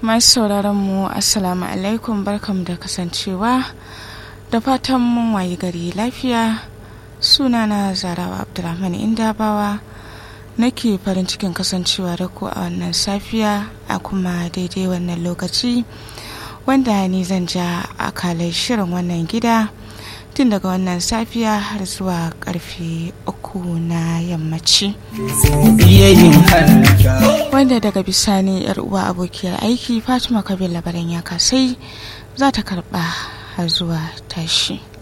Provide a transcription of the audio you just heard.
masu sauraron mu assalamu alaikum barkam da kasancewa da fatan mun wayi gari lafiya sunana zarawa abdulrahman indabawa nake farin cikin kasancewa da ku a wannan safiya a kuma daidai wannan lokaci wanda ni zan ja akalai shirin wannan gida tun daga wannan safiya har zuwa karfe uku na yammaci wanda daga bisani yar uwa abokiyar aiki fatima kabila labaran ya kasai za ta karba har zuwa tashi